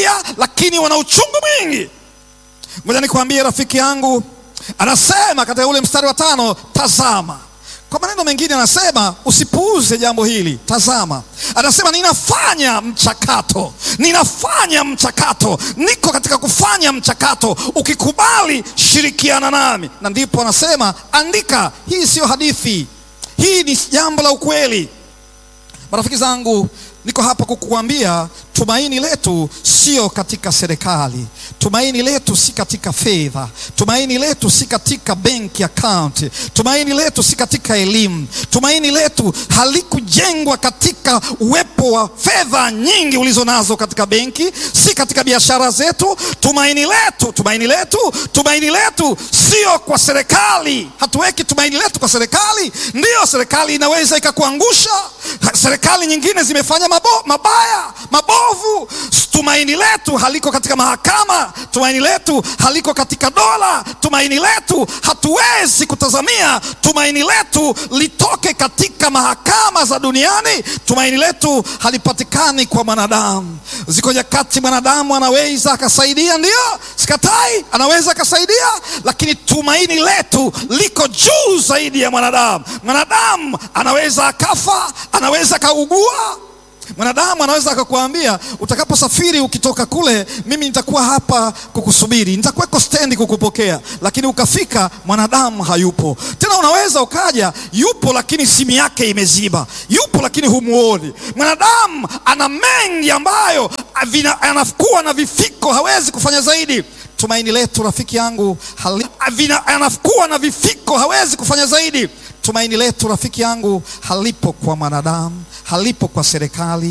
wanalia, lakini wana uchungu mwingi. Ngoja nikwambie rafiki yangu, anasema katika ule mstari wa tano, tazama. Kwa maneno mengine anasema usipuuze jambo hili, tazama. Anasema ninafanya mchakato, ninafanya mchakato, niko katika kufanya mchakato. Ukikubali, shirikiana nami. Na ndipo anasema andika, hii siyo hadithi, hii ni jambo la ukweli. Marafiki zangu, niko hapa kukuambia tumaini letu sio katika serikali, tumaini letu si katika fedha, tumaini letu si katika benki account, tumaini letu si katika elimu, tumaini letu halikujengwa katika uwepo wa fedha nyingi ulizo nazo katika benki, si katika biashara zetu. Tumaini letu, tumaini letu, tumaini letu sio kwa serikali. Hatuweki tumaini letu kwa serikali. Ndiyo, serikali inaweza ikakuangusha, serikali nyingine zimefanya mabo, mabaya mabovu. Tumaini letu haliko katika mahakama, tumaini letu haliko katika dola, tumaini letu hatuwezi kutazamia tumaini letu litoke katika mahakama za duniani. Tumaini letu halipatikani kwa mwanadamu. Ziko nyakati mwanadamu anaweza akasaidia, ndio sikatai, anaweza akasaidia, lakini tumaini letu liko juu zaidi ya mwanadamu. Mwanadamu anaweza akafa, anaweza akaugua Mwanadamu anaweza akakwambia utakaposafiri, ukitoka kule, mimi nitakuwa hapa kukusubiri, nitakuweko stendi kukupokea, lakini ukafika, mwanadamu hayupo tena. Unaweza ukaja, yupo lakini simu yake imeziba, yupo lakini humuoni. Mwanadamu ana mengi ambayo anakuwa na vifiko, hawezi kufanya zaidi. Tumaini letu rafiki yangu anakuwa na vifiko, hawezi kufanya zaidi. Tumaini letu rafiki yangu halipo kwa mwanadamu, halipo kwa serikali,